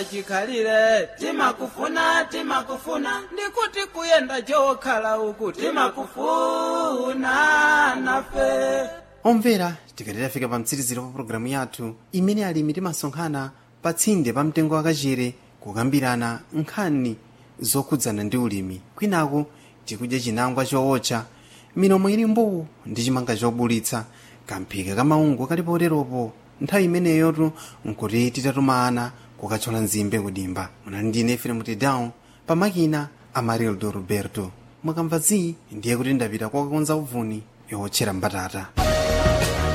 chikhalire timakufuna timakufuna ndikuti kuyenda chokhala uku timakufuna nafe omvera tikati tafika pa mtsiriziro pa pulogalamu yathu imene alimi timasonkhana pa tsinde pa mtengo wakachere kukambirana nkhani zokhudzana ndi ulimi kwinaku tikudya chinangwa chootcha milomo ili mbuu ndi chimanga chobulitsa kamphika kamaungu kali poteropo nthawi imeneyotu nkuti titatuma ana kukathyola nzimbe kudimba munali ndine efrem tedown pamakina amarildo roberto mwakamva zii ndiye kuti ndapita kukakonza uvuni yowotchera mbatata